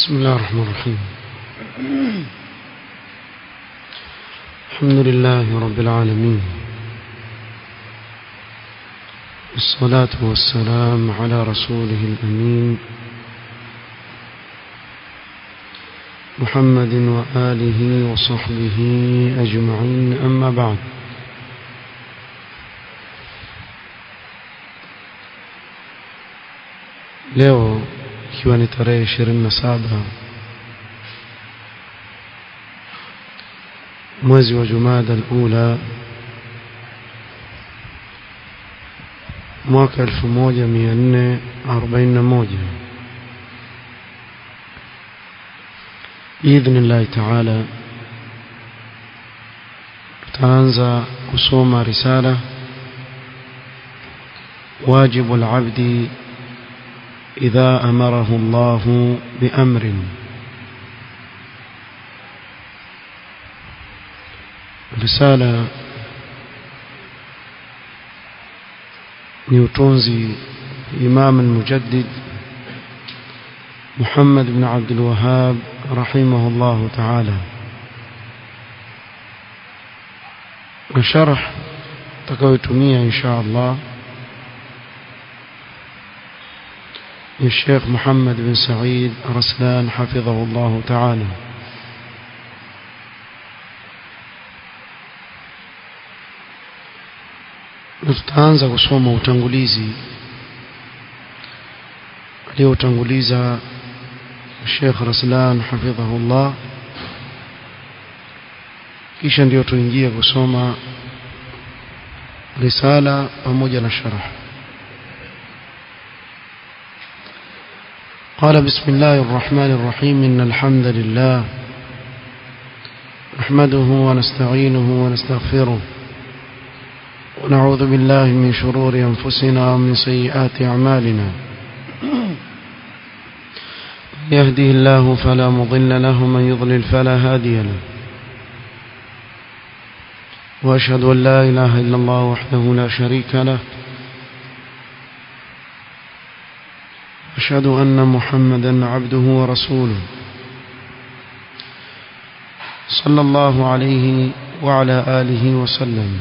بسم الله الرحمن الرحيم الحمد لله رب العالمين والصلاة والسلام على رسوله الأمين محمد وآله وصحبه أجمعين أما بعد leo ikiwa ni tarehe ishirini na saba mwezi wa jumada alula mwaka elfu moja mia nne arobaini na moja biidhni llahi taala tutaanza kusoma risala wajibu labdi إذا أمره الله بأمر رسالة نيوتونزي إمام المجدد محمد بن عبد الوهاب رحمه الله تعالى وشرح تكويتمية إن شاء الله الشيخ محمد بن سعيد رسلان حفظه الله تعالى tutaanza kusoma utangulizi aliyoutanguliza Sheikh Raslan hafidhahullah kisha ndio tuingie kusoma risala pamoja na sharh قال بسم الله الرحمن الرحيم إن الحمد لله نحمده ونستعينه ونستغفره ونعوذ بالله من شرور أنفسنا ومن سيئات أعمالنا يهده الله فلا مضل له من يضلل فلا هادي له وأشهد أن لا إله إلا الله وحده لا شريك له أشهد أن محمدا عبده ورسوله صلى الله عليه وعلى آله وسلم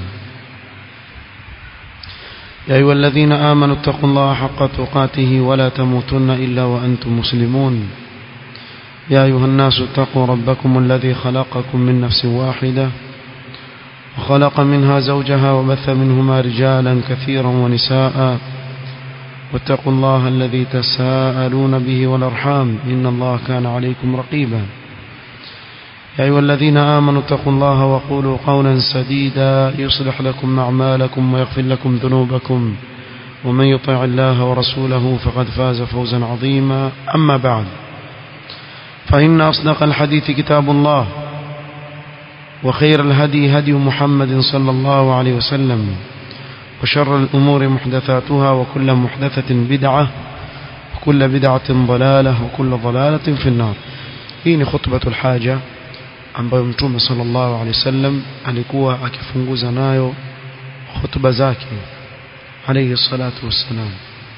يا أيها الذين آمنوا اتقوا الله حق تقاته ولا تموتن إلا وأنتم مسلمون يا أيها الناس اتقوا ربكم الذي خلقكم من نفس واحدة وخلق منها زوجها وبث منهما رجالا كثيرا ونساء واتقوا الله الذي تساءلون به والأرحام إن الله كان عليكم رقيبا يا أيها الذين آمنوا اتقوا الله وقولوا قولا سديدا يصلح لكم أعمالكم ويغفر لكم ذنوبكم ومن يطع الله ورسوله فقد فاز فوزا عظيما أما بعد فإن أصدق الحديث كتاب الله وخير الهدي هدي محمد صلى الله عليه وسلم وشر الأمور محدثاتها وكل محدثة بدعة وكل بدعة ضلالة وكل ضلالة في النار hii خطبة الحاجة ambayo mtume sallallahu alaihi wasallam alikuwa akifunguza nayo hutuba zake alayhi salatu wassalam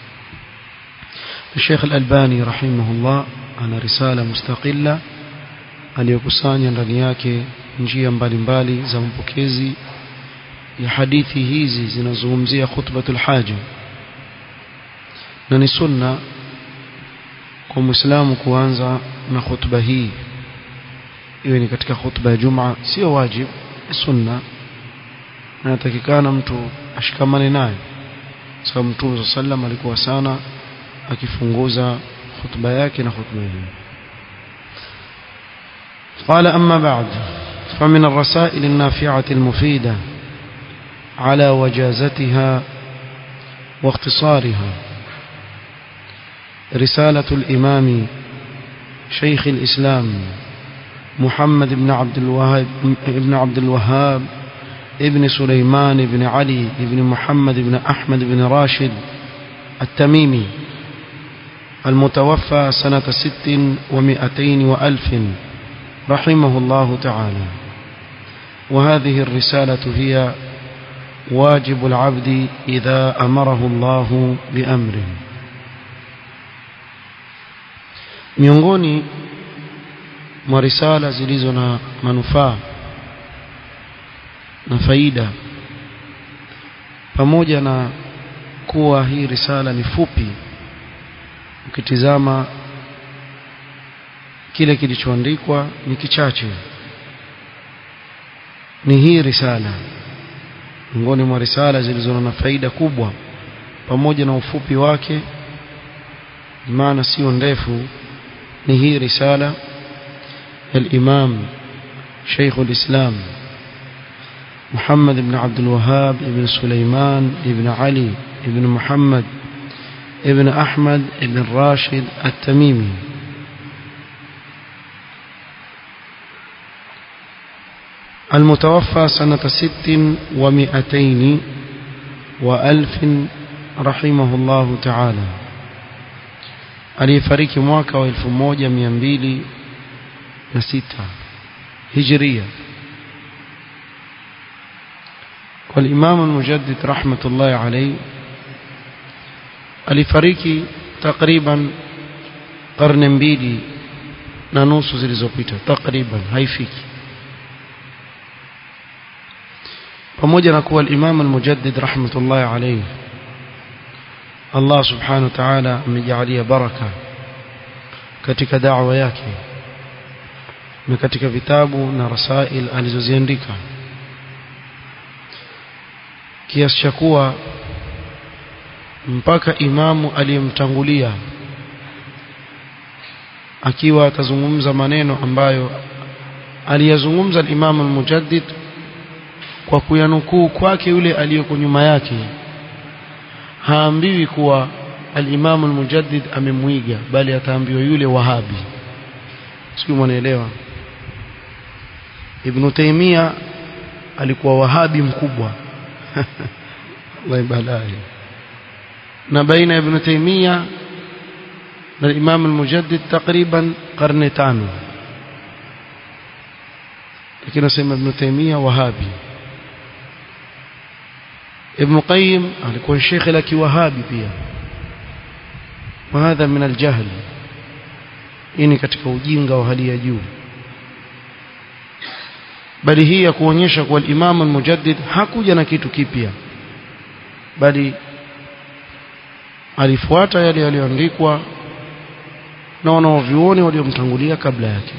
Sheikh Al-Albani rahimahullah ana risala mustaqilla aliyokusanya ndani yake njia mbalimbali za mpokezi ya hadithi hizi zinazungumzia khutbatul haja na ni sunna kwa muislamu kuanza na khutba hii iwe ni katika khutba ya Juma sio wajib ni sunna na natakikana mtu ashikamane nayo sababu Mtume sallam alikuwa sana akifunguza khutba yake na khutba hii قال أما بعد فمن الرسائل النافعة المفيدة على وجازتها واختصارها رسالة الإمام شيخ الإسلام محمد بن عبد الوهاب ابن عبد الوهاب ابن سليمان بن علي بن محمد بن أحمد بن راشد التميمي المتوفى سنة ست ومئتين وألف رحمه الله تعالى وهذه الرسالة هي واجب العبد إذا أمره الله بأمر miongoni mwa risala zilizo na manufaa na faida pamoja na kuwa hii risala ni fupi ukitizama kile kilichoandikwa ni kichache ni hii risala miongoni mwa risala zilizo na faida kubwa pamoja na ufupi wake maana sio ndefu ni hii risala الإمام شيخ الإسلام محمد بن عبد الوهاب بن سليمان بن علي بن محمد بن أحمد بن راشد التميمي المتوفى سنة ست ومئتين وألف رحمه الله تعالى aliyefariki mwaka wa 1206 هجرية والإمام المجدد رحمة الله عليه alifariki takriban karne mbili na nusu zilizopita takriban haifiki pamoja na kuwa al-Imam al-Mujaddid rahmatullahi alayhi Allah subhanahu wa ta'ala amejalia baraka katika da'wa yake na katika vitabu na rasail alizoziandika kiasi cha kuwa mpaka imamu aliyemtangulia akiwa atazungumza maneno ambayo aliyazungumza al-Imam al-Mujaddid kwa kuyanukuu kwake yule aliyoko nyuma yake haambiwi kuwa al-Imam al-Mujaddid amemwiga bali ataambiwa yule wahabi sio mwanaelewa Ibn Taymiyyah alikuwa wahabi mkubwa Allah balai na baina Ibn Taymiyyah na Imam al-Mujaddid takriban karne tano lakini nasema Ibn Taymiyyah wahabi Ibn Qayyim alikuwa shekhe la kiwahabi pia وهذا من الجهل ini katika ujinga wa hali ya juu bali hii ya kuonyesha kuwa Imam al-Mujaddid hakuja na kitu kipya bali alifuata yale yaliyoandikwa na wanaovyuoni waliomtangulia kabla yake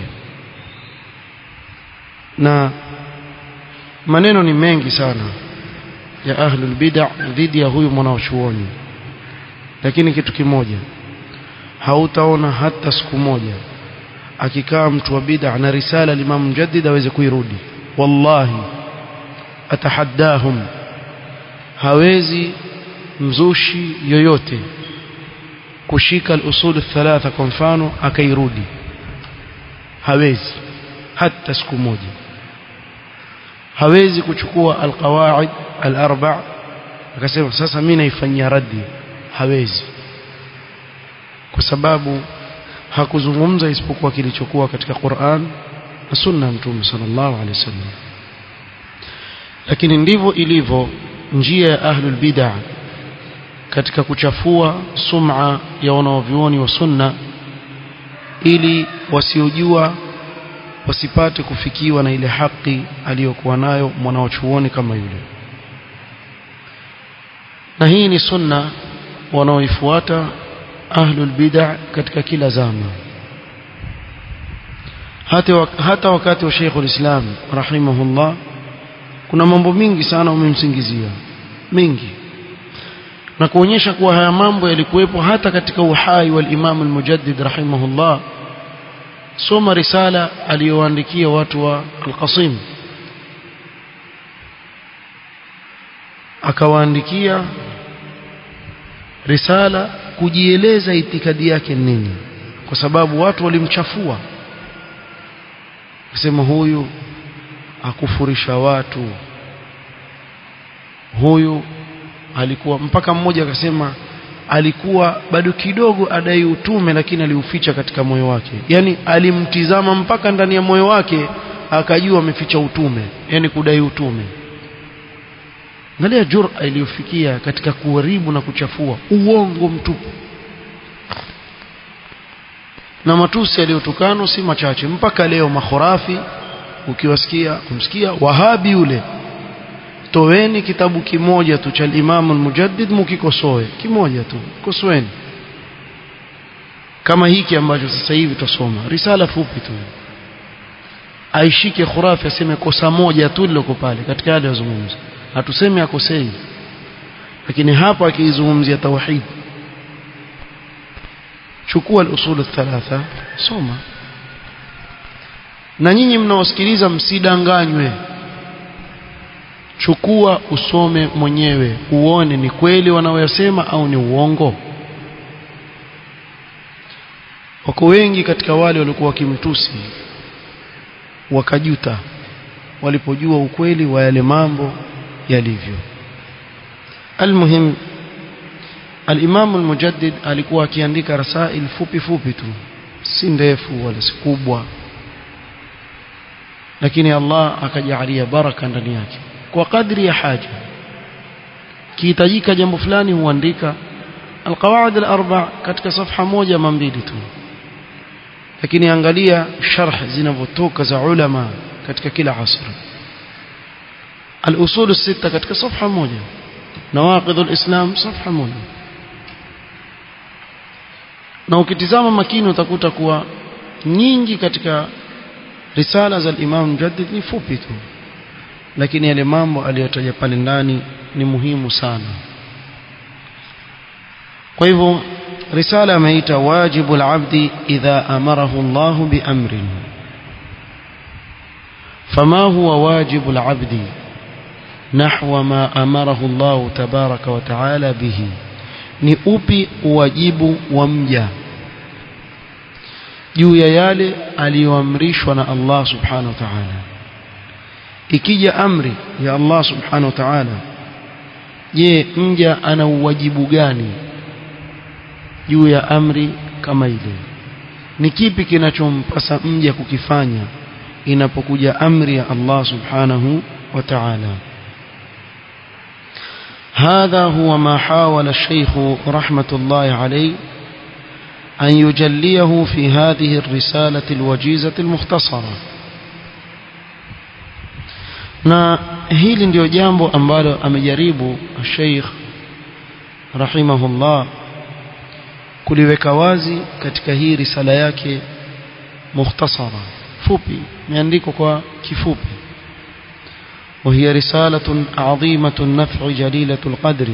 na maneno ni mengi sana ya ahlul bid'ah dhidi ya huyu mwanachuoni lakini kitu kimoja hautaona hata siku moja akikaa mtu wa bid'a na risala al-Imam Mujaddid aweze kuirudi wallahi atahaddahum hawezi mzushi yoyote kushika al-usul thalatha kwa mfano akairudi hawezi hata siku moja hawezi kuchukua al-qawaid al-arba' akasema sasa mimi naifanyia raddi hawezi kwa sababu hakuzungumza isipokuwa kilichokuwa katika Qur'an na sunna mtume sallallahu alaihi wasallam lakini ndivyo ilivyo njia ya ahlul bid'ah katika kuchafua sum'a ya wanaovyuoni wa sunna ili wasiojua wasipate kufikiwa na ile haki aliyokuwa nayo mwanaochuoni kama yule na hii ni sunna wanaoifuata ahlul bid'ah katika kila zama hata hata wakati wa Sheikh ulislam rahimahullah kuna mambo mingi sana umemsingizia mingi na kuonyesha kuwa haya mambo yalikuwepo hata katika uhai wa Imam al-Mujaddid rahimahullah soma risala aliyoandikia watu wa al-Qasim akawaandikia risala kujieleza itikadi yake nini kwa sababu watu walimchafua kusema huyu akufurisha watu huyu alikuwa mpaka mmoja akasema alikuwa bado kidogo adai utume lakini aliuficha katika moyo wake yani alimtizama mpaka ndani ya moyo wake akajua ameficha utume yani kudai utume angalia jura iliyofikia katika kuharibu na kuchafua uongo mtupu na matusi yaliyotukanwa si machache mpaka leo makhurafi ukiwasikia kumsikia wahabi yule toweni kitabu kimoja tu cha Imam al-Mujaddid mukikosoe kimoja tu kosoeni kama hiki ambacho sasa hivi tusoma risala fupi tu aishike khurafi aseme kosa moja tu liloko pale katika yale yazungumza hatusemi akosei lakini hapa akizungumzia tauhid chukua al-usul thalatha soma na nyinyi mnaosikiliza msidanganywe chukua usome mwenyewe uone ni kweli wanaoyasema au ni uongo wako wengi katika wale walikuwa wakimtusi wakajuta walipojua ukweli wa yale mambo yalivyo almuhim al-Imam al-Mujaddid alikuwa akiandika rasail fupi fupi tu si ndefu wala si kubwa lakini Allah akajalia baraka ndani yake kwa kadri ya haja kihitajika jambo fulani huandika alqawaid alarba katika safha moja ama mbili tu lakini angalia sharh zinavyotoka za ulama katika kila asr الاصول السته katika safha moja nawaqid alislam safha moja na ukitizama makini utakuta kuwa nyingi katika risala za Imam Mujaddid ni fupi tu lakini yale mambo aliyotaja pale ndani ni muhimu sana kwa hivyo risala ameita wajibu al-abdi idha amarahu Allah biamrin فما هو واجب العبد نحو ما أمره الله تبارك وتعالى به ni upi wajibu wa mja juu ya yale aliyoamrishwa na Allah subhanahu wa ta'ala ikija amri ya Allah subhanahu wa ta'ala je mja ana uwajibu gani juu ya amri kama ile ni kipi kinachompasa mja kukifanya inapokuja amri ya Allah subhanahu wa ta'ala هذا هو ما حاول الشيخ رحمة الله عليه أن يجليه في هذه الرسالة الوجيزة المختصرة na hili ndio jambo ambalo amejaribu Sheikh rahimahullah kuliweka wazi katika hii risala yake mukhtasara fupi imeandikwa kwa kifupi وهي رسالة عظيمة النفع جليلة القدر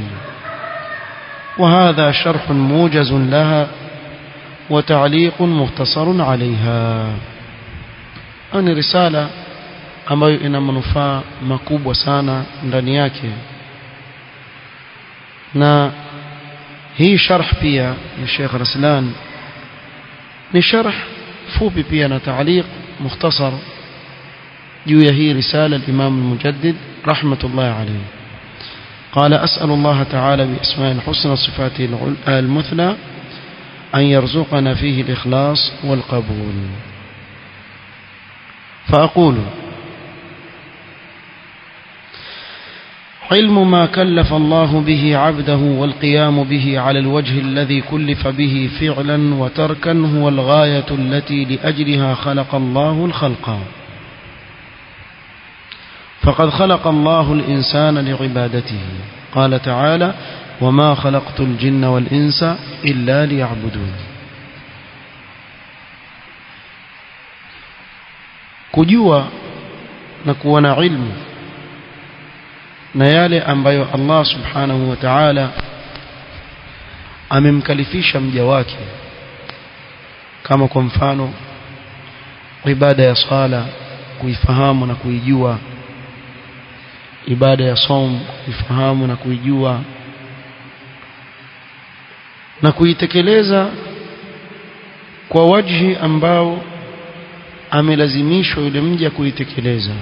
وهذا شرح موجز لها وتعليق مختصر عليها أن رسالة ambayo ina manufaa makubwa sana ndani yake na hii sharh pia ya Sheikh Raslan ni sharh fupi pia na taaliq mukhtasar juu ya hii risala al-Imam al-Mujaddid rahmatullah alayhi قال أسأل الله تعالى بأسماء الحسنى وصفاته المثلى أن يرزقنا فيه الإخلاص والقبول فأقول علم ما كلف الله به عبده والقيام به على الوجه الذي كلف به فعلا وتركا هو الغاية التي لأجلها خلق الله الخلق فقد خلق الله الإنسان لعبادته قال تعالى وما خلقت الجن والإنس إلا ليعبدون kujua na kuwa na ilmu na yale ambayo Allah subhanahu wa ta'ala amemkalifisha mja wake kama kwa mfano ibada ya sala kuifahamu na kuijua ibada ya som kuifahamu na kuijua na kuitekeleza kwa wajhi ambao amelazimishwa yule mja kuitekeleza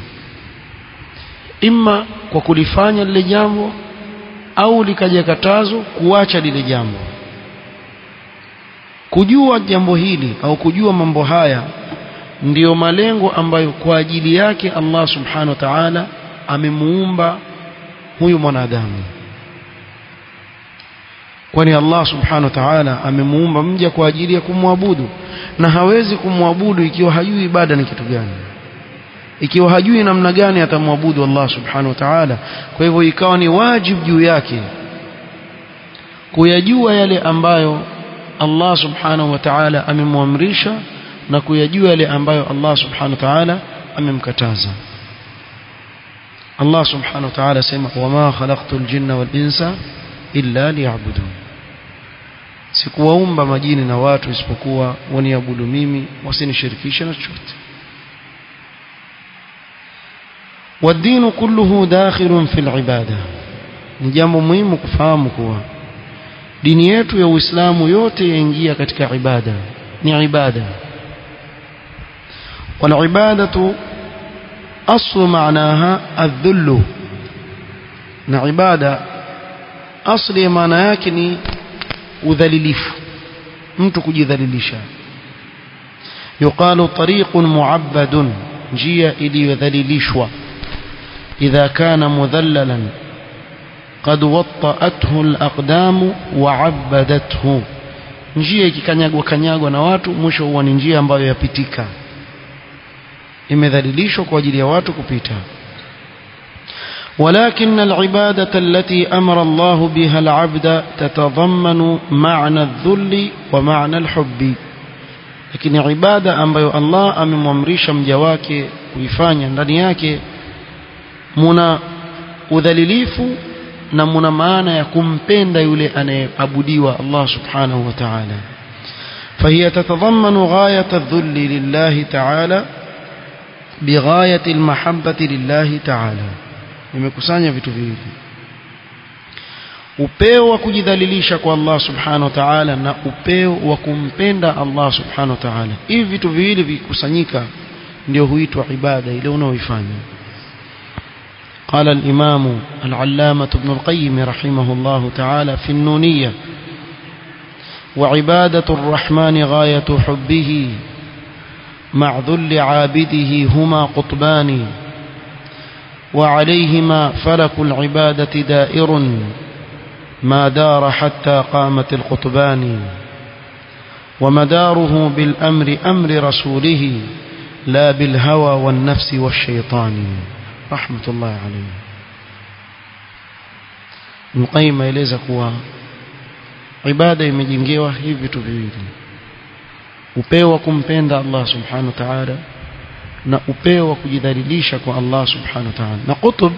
imma kwa kulifanya lile jambo au likaja katazo kuacha lile jambo kujua jambo hili au kujua mambo haya ndiyo malengo ambayo kwa ajili yake Allah subhanahu wa ta'ala amemuumba huyu mwanadamu kwani Allah subhanahu wa ta'ala amemuumba mja kwa ajili ya kumwabudu na hawezi kumwabudu ikiwa hajui ibada ni kitu gani ikiwa hajui namna gani atamwabudu Allah subhanahu wa ta'ala kwa hivyo ikawa ni wajibu juu yake kuyajua yale ambayo Allah subhanahu wa ta'ala amemwamrisha na kuyajua yale ambayo Allah subhanahu wa ta'ala amemkataza Allah subhanahu wa ta'ala sema wama khalaqtul jinna wal insa illa liya'budun sikuwaumba majini na watu isipokuwa waniabudu mimi wasinishirikishe na chochote والدين كله داخل في العبادة ni jambo muhimu kufahamu kuwa dini yetu ya Uislamu yote yaingia katika ibada ni ibada والعبادة أصل معناها الذل na ibada asli ya maana yake ni udhalilifu mtu kujidhalilisha yuqalu tariqun muabbadun njia iliyodhalilishwa idha kana mudhallalan qad watta'athu al-aqdam wa'abbadathu njia ikikanyagwa kanyagwa na watu mwisho huwa ni njia ambayo yapitika imedhalilishwa kwa ajili ya watu kupita ولكن العبادة التي أمر الله بها العبد تتضمن معنى الذل ومعنى الحب لكن عبادة ambayo Allah amemwamrisha mja wake kuifanya ndani yake muna udhalilifu na muna maana ya kumpenda yule anayeabudiwa Allah subhanahu wa ta'ala فهي تتضمن غاية الذل لله تعالى بغاية المحبة لله تعالى imekusanya vitu viwili upeo wa kujidhalilisha kwa Allah subhanahu wa ta'ala na upeo wa kumpenda Allah subhanahu wa ta'ala hivi vitu viwili vikusanyika ndio huitwa ibada ile unaoifanya قال الإمام العلامة ابن القيم رحمه الله تعالى في النونية وعبادة الرحمن غاية حبه مع ذل عابده هما قطبان وعليهما فلك العبادة دائر ما دار حتى قامت القطبان ومداره بالأمر أمر رسوله لا بالهوى والنفس والشيطان رحمة الله عليه مقيم إليزا kuwa ibada imejengewa hivi vitu viwili upeo wa kumpenda Allah subhanahu wa ta'ala na upeo wa kujidhalilisha kwa Allah subhanahu wa ta'ala na qutub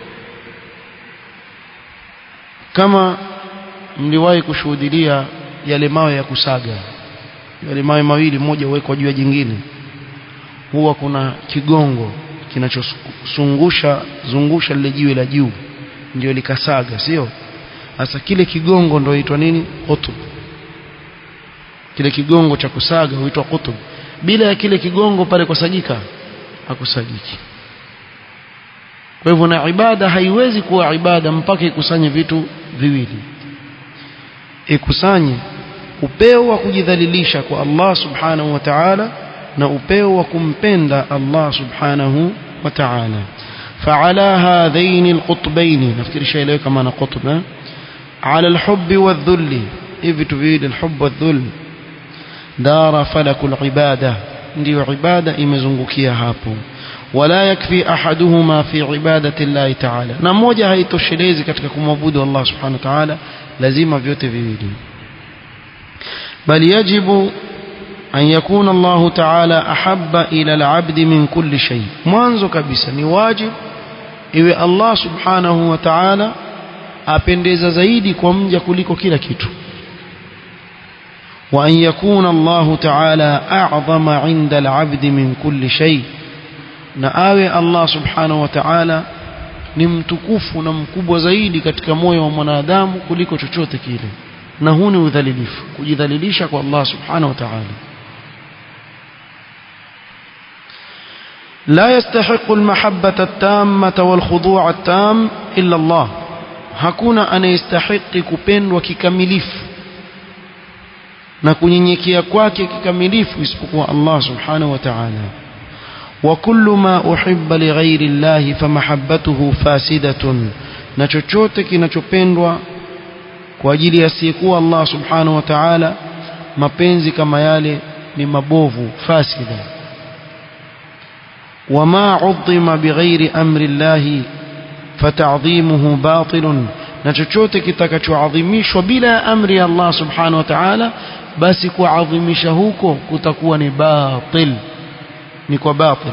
kama mliwahi kushuhudia yale mawe ya kusaga yale mawe mawili moja uwekwa juu ya jingine huwa kuna kigongo kinachosungusha zungusha lile jiwe la juu ndio likasaga sio sasa kile kigongo ndio huitwa nini qutub kile kigongo cha kusaga huitwa qutub bila ya kile kigongo pale kusagika hakusagiki kwa hivyo na ibada haiwezi kuwa ibada mpaka ikusanye vitu viwili ikusanye upeo wa kujidhalilisha kwa Allah subhanahu wa ta'ala na upeo wa kumpenda Allah subhanahu wa ta'ala فعلى هذين القطبين نفكر شيء له كما قطب على الحب والذل إذ تفيد الحب والذل دار فلك العبادة ndio ibada imezungukia hapo wala yakfi ahaduhuma fi ibadati Allah ta'ala na moja haitoshelezi katika kumwabudu Allah subhanahu wa ta'ala lazima vyote viwili bali yajibu an yakuna Allah ta'ala ahabba ila al-'abd min kulli shay mwanzo kabisa ni wajib iwe Allah subhanahu wa ta'ala apendeza zaidi kwa mja kuliko kila kitu وأن يكون الله تعالى أعظم عند العبد من كل شيء نآوي الله سبحانه وتعالى ni mtukufu na mkubwa zaidi katika moyo wa mwanadamu kuliko chochote kile na huu ni udhalilifu kujidhalilisha kwa Allah subhanahu wa ta'ala لا يستحق المحبة التامة والخضوع التام إلا الله hakuna anayestahiki kupendwa kikamilifu na kunyenyekea kwake kikamilifu isipokuwa Allah subhanahu wa ta'ala wa kullu ma uhibba li ghairi Allah famahabbatuhu fasidatun na chochote kinachopendwa kwa ajili ya siyekuwa Allah subhanahu wa ta'ala mapenzi kama yale ni mabovu fasida wama udhima bighairi amri llahi fatadhimuhu batilun na chochote kitakachoadhimishwa bila ya amri ya Allah subhanahu wa ta'ala basi kuadhimisha huko kutakuwa ni batil ni kwa batil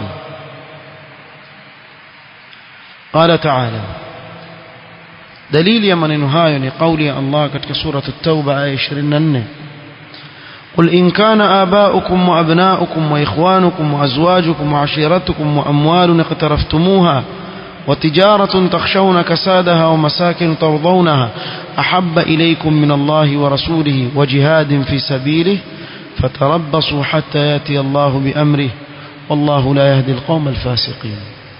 قال تعالى دليل يا maneno hayo ni kauli ya Allah katika sura at-Tauba aya 24 قل إن كان آباؤكم وأبناؤكم وإخوانكم وأزواجكم وعشيرتكم وأموال اقترفتموها وتجارة تخشون كسادها ومساكن ترضونها أحب إليكم من الله ورسوله وجهاد في سبيله فتربصوا حتى يأتي الله بأمره والله لا يهدي القوم الفاسقين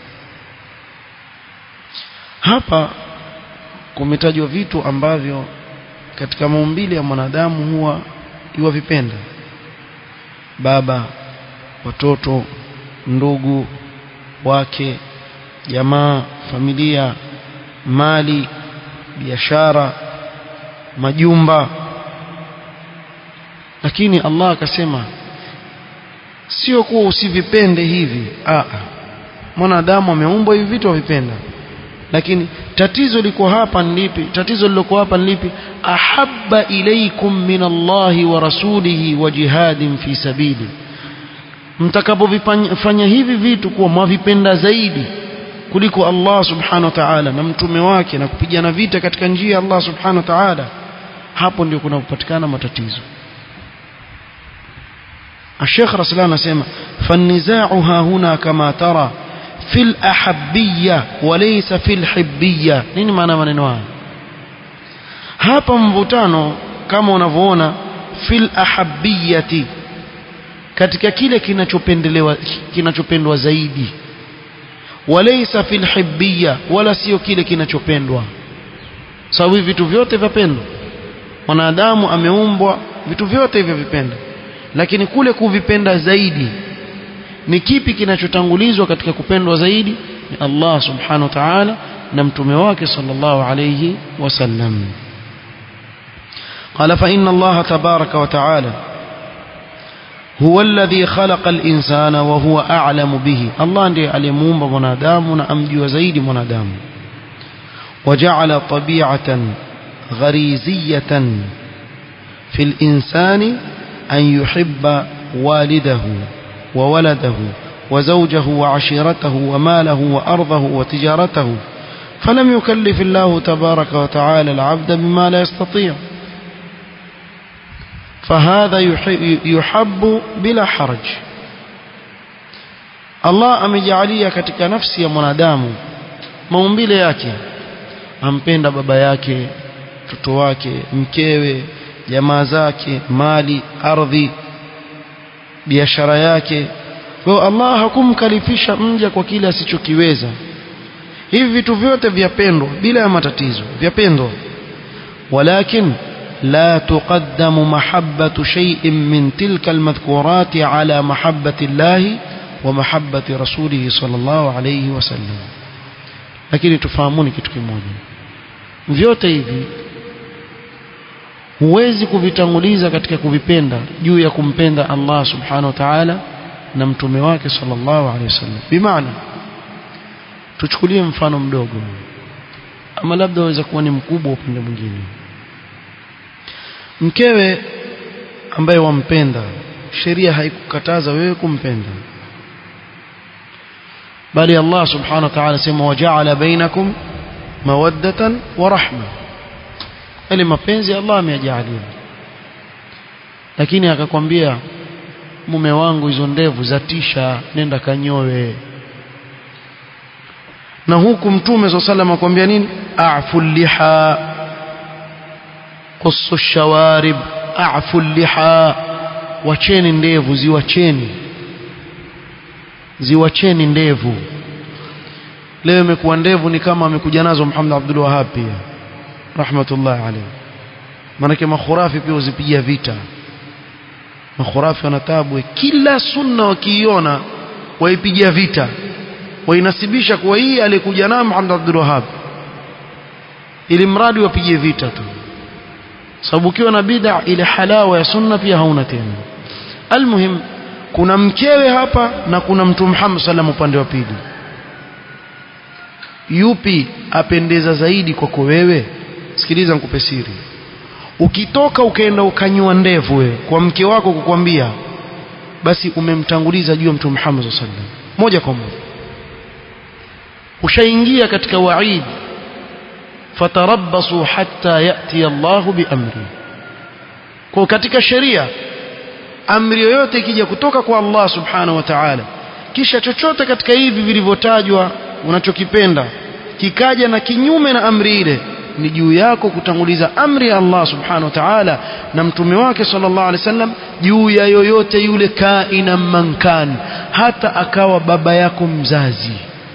hapa kumetajwa vitu ambavyo katika maumbile ya mwanadamu huwa iwavipenda baba watoto ndugu wake jamaa familia mali biashara majumba lakini Allah akasema sio kuwa usivipende hivi a mwanadamu ameumbwa hivi vitu avipenda lakini tatizo liko hapa ni lipi tatizo liliko hapa ni lipi ahabba ilaykum min Allahi wa rasulihi wa jihadin fi sabili mtakapofanya hivi vitu kuwa mwavipenda zaidi kuliko Allah subhanahu wa ta'ala na mtume wake na kupigana vita katika njia ya Allah subhanahu wa ta'ala hapo ndio kunapopatikana matatizo الشيخ رسلان نسمع فالنزاع ها هنا كما ترى في الأحبية وليس في الحبية nini maana maneno haya hapa mvutano kama unavyoona fil ahabbiyati katika kile kinachopendelewa kinachopendwa zaidi walaysa fil hibbiya wala sio kile kinachopendwa sababu hivi vitu vyote vyapendwa mwanadamu ameumbwa vitu vyote hivyo vipenda lakini kule kuvipenda zaidi ni kipi kinachotangulizwa katika kupendwa zaidi ni Allah subhanahu wa ta'ala na mtume wake sallallahu alayhi wasallam قال فإن الله تبارك وتعالى هو الذي خلق الإنسان وهو أعلم به الله ndiye aliyemuumba mwanadamu na amjua zaidi mwanadamu وجعل طبيعة غريزية في الإنسان أن يحب والده وولده وزوجه وعشيرته وماله وأرضه وتجارته فلم يكلف الله تبارك وتعالى العبد بما لا يستطيع فهذا يحب بلا حرج Allah amejalia katika nafsi ya mwanadamu maumbile yake ampenda baba yake mtoto wake mkewe jamaa zake mali ardhi biashara yake kwa hiyo Allah hakumkalifisha mja kwa kile asichokiweza hivi vitu vyote vyapendwa bila ya matatizo vyapendwa walakin لا تقدم محبة شيء من تلك المذكورات على محبة الله ومحبة رسوله صلى الله عليه وسلم lakini tufahamuni kitu kimoja vyote hivi huwezi kuvitanguliza katika kuvipenda juu ya kumpenda Allah subhanahu wa ta'ala na mtume wake sallallahu alaihi wasallam bimaana tuchukulie mfano mdogo ama labda waweza kuwa ni mkubwa upande mwingine mkewe ambaye wampenda sheria haikukataza wewe kumpenda bali Allah subhanahu wa ta'ala sema waja'ala bainakum mawaddatan wa rahma ile mapenzi Allah ameyajalia lakini akakwambia mume wangu hizo ndevu zatisha nenda kanyowe na huku mtume swalla sallam akwambia nini a'fu liha qussu shawarib a'fu liha wacheni ndevu ziwacheni ziwacheni ndevu leo imekuwa ndevu ni kama amekuja nazo Muhammad Abdul Wahhab pia rahmatullah alayhi manake makhurafi pia uzipigia vita makhurafi wanatabu kila sunna wakiiona waipigia vita wainasibisha kuwa hii alikuja nayo Muhammad Abdul Wahhab ili mradi wapige vita tu sababu ukiwa na bid'a ile halawa ya sunna pia hauna tena almuhim kuna mkewe hapa na kuna mtume Muhammad sallam upande wa pili yupi apendeza zaidi kwako wewe sikiliza nikupe siri ukitoka ukaenda ukanyua ndevu wewe kwa mke wako kukwambia basi umemtanguliza juu ya mtume Muhammad sallallahu alaihi wasallam moja kwa moja ushaingia katika waid fatarabbasu hatta yati Allahu biamri kwa katika sheria amri yoyote ikija kutoka kwa Allah subhanahu wa ta'ala kisha chochote katika hivi vilivyotajwa unachokipenda kikaja na kinyume na amri ile ni juu yako kutanguliza amri ya Allah subhanahu wa ta'ala na mtume wake sallallahu alaihi wasallam juu ya yoyote yule kaina mankan hata akawa baba yako mzazi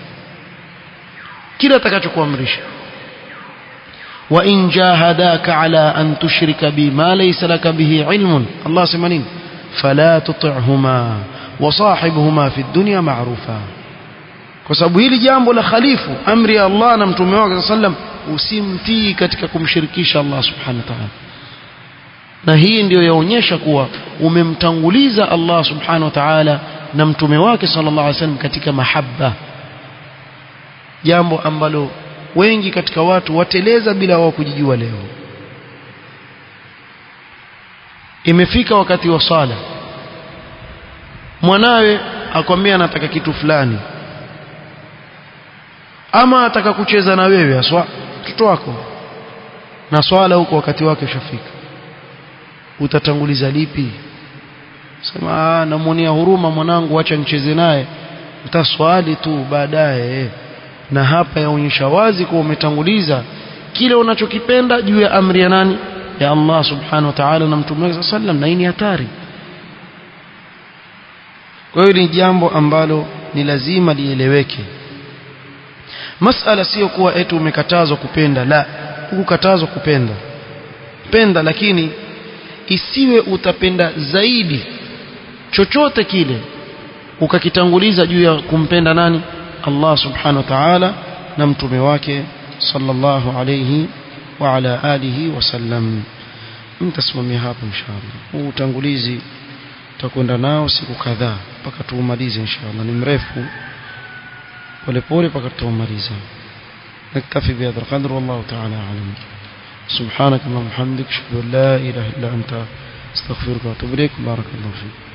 kila atakachokuamrisha wa in jahadaka ala an tushrika bi ma laysa laka bihi ilmun Allah sema nini fala tuti'huma wa sahibuhuma fi dunya ma'rufa kwa sababu hili jambo la khalifu amri ya Allah na mtume wake sallam usimtii katika kumshirikisha Allah subhanahu wa ta'ala na hii ndiyo yaonyesha kuwa umemtanguliza Allah subhanahu wa ta'ala na mtume wake sallallahu alaihi wasallam katika mahabba jambo ambalo wengi katika watu wateleza bila wao kujijua leo imefika wakati wa sala mwanawe akwambia anataka kitu fulani ama ataka kucheza na wewe aswa mtoto wako na swala huko wakati wake ushafika utatanguliza lipi sema namuonea huruma mwanangu acha nicheze naye utaswali tu baadaye na hapa yaonyesha wazi kuwa umetanguliza kile unachokipenda juu ya amri ya nani ya Allah subhanahu wa ta'ala na mtume wake sallam na hii ni hatari kwa hiyo ni jambo ambalo ni lazima lieleweke masala sio kuwa eti umekatazwa kupenda la hukukatazwa kupenda penda lakini isiwe utapenda zaidi chochote kile ukakitanguliza juu ya kumpenda nani Allah subhanahu wa ta'ala na mtume wake sallallahu alayhi wa ala alihi wasallam mtasimamia hapo inshallah huu utangulizi tutakwenda nao siku kadhaa mpaka tuumalize inshallah ni mrefu polepole mpaka tuumalize نكتفي بهذا القدر والله تعالى أعلم سبحانك اللهم وبحمدك اشهد ان لا اله الا انت استغفرك واتوب اليك بارك الله فيك